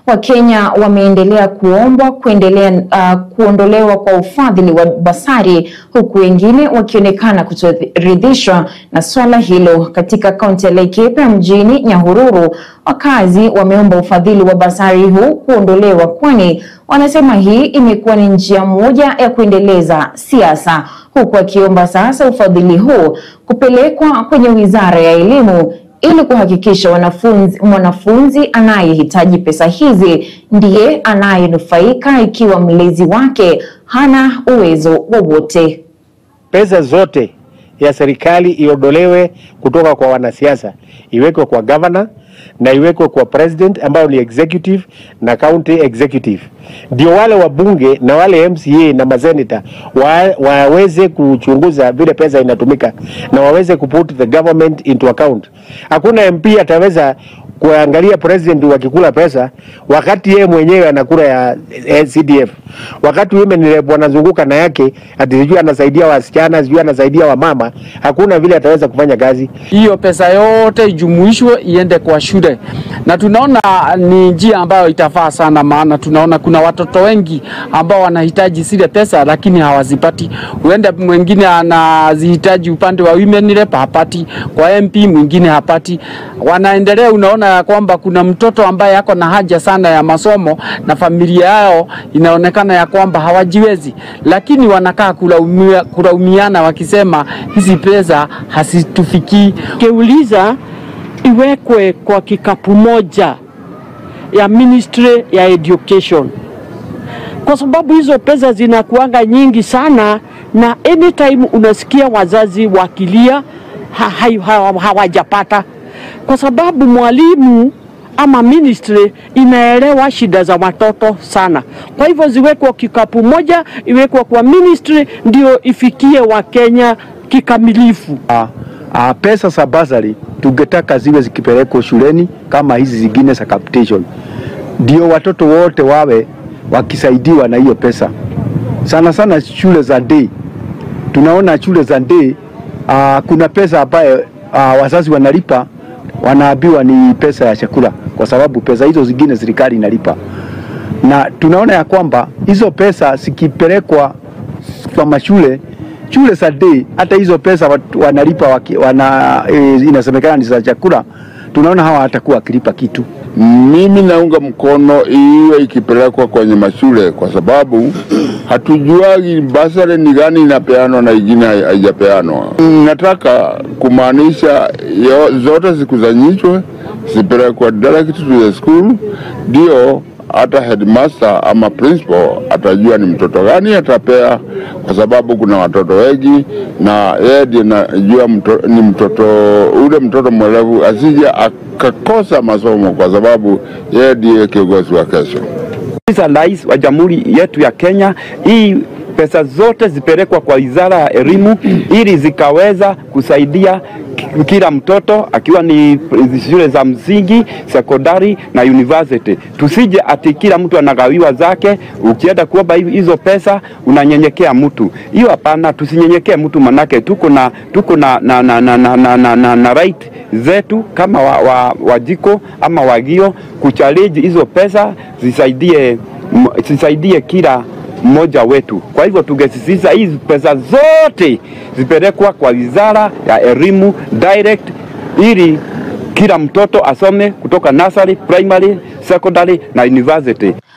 Wakenya wameendelea kuombwa kuendelea uh, kuondolewa kwa ufadhili wa basari huku wengine wakionekana kutoridhishwa na swala hilo. Katika kaunti ya Laikipia mjini Nyahururu, wakazi wameomba ufadhili wa basari huu kuondolewa, kwani wanasema hii imekuwa ni njia moja ya kuendeleza siasa, huku akiomba sasa ufadhili huu kupelekwa kwenye wizara ya elimu ili kuhakikisha wanafunzi, mwanafunzi anayehitaji pesa hizi ndiye anayenufaika ikiwa mlezi wake hana uwezo wowote. Pesa zote ya serikali iondolewe kutoka kwa wanasiasa, iwekwe kwa governor na iwekwe kwa president ambayo ni executive na county executive, ndio wale wabunge na wale MCA na maseneta wa, waweze kuchunguza vile pesa inatumika na waweze kuput the government into account. Hakuna MP ataweza kuangalia president wakikula pesa wakati yeye mwenyewe anakula ya eh, CDF, wakati women rep wanazunguka na yake ati sijui anasaidia wasichana sijui anasaidia wamama, hakuna vile ataweza kufanya kazi. hiyo pesa yote ijumuishwe iende kwa shule, na tunaona ni njia ambayo itafaa sana, maana tunaona kuna watoto wengi ambao wanahitaji zile pesa lakini hawazipati. Huenda mwingine anazihitaji upande wa women rep hapati, kwa MP mwingine hapati. Wanaendelea, unaona ya kwamba kuna mtoto ambaye ako na haja sana ya masomo na familia yao inaonekana ya kwamba hawajiwezi, lakini wanakaa kulaumia, kulaumiana wakisema hizi pesa hazitufikii. Keuliza iwekwe kwa kikapu moja ya Ministry ya Education, kwa sababu hizo pesa zinakuanga nyingi sana, na anytime unasikia wazazi wakilia ha, ha, ha, hawajapata, kwa sababu mwalimu ama ministry inaelewa shida za watoto sana. Kwa hivyo ziwekwe kikapu moja, iwekwe kwa ministry, ndio ifikie Wakenya kikamilifu. Ah, ah, pesa za basari tungetaka ziwe zikipelekwa shuleni kama hizi zingine za capitation, ndio watoto wote wawe wakisaidiwa na hiyo pesa. Sana sana shule za day, tunaona shule za day ah, kuna pesa ambayo ah, wazazi wanalipa, wanaambiwa ni pesa ya chakula, kwa sababu pesa hizo zingine serikali inalipa, na tunaona ya kwamba hizo pesa zikipelekwa kwa mashule shule za day, hata hizo pesa watu wanalipa waki, wana, e, inasemekana ni za chakula, tunaona hawa hatakuwa wakilipa kitu. Mimi naunga mkono iwe ikipelekwa kwenye mashule kwa sababu hatujuagi basari ni gani inapeanwa na ingine hai- haijapeanwa. Nataka kumaanisha yo- zote zikusanyishwe zipelekwe direct to the school, ndio hata headmaster ama principal atajua ni mtoto gani atapea, kwa sababu kuna watoto wengi na yeye ndiye najua mto, ni mtoto ule mtoto mwelevu asije akakosa masomo, kwa sababu yeye ndiye kiongozi wa kesho. Sasa rais wa jamhuri yetu ya Kenya, hii pesa zote zipelekwa kwa wizara ya elimu ili zikaweza kusaidia ki- kila mtoto akiwa ni shule za msingi, sekondari na university. Tusije ati kila mtu anagawiwa zake, ukienda kuomba hivi- hizo pesa unanyenyekea mtu. Hiyo hapana, tusinyenyekee mtu, manake tuko na tuko na na, na, na, na, na, na, na, na right zetu kama wa, wa, wajiko ama wagio kuchallenge hizo pesa zisaidie m- zisaidie kila mmoja wetu. Kwa hivyo tungesisitiza hizi pesa zote zipelekwa kwa wizara ya elimu direct, ili kila mtoto asome kutoka nursery, primary, secondary na university.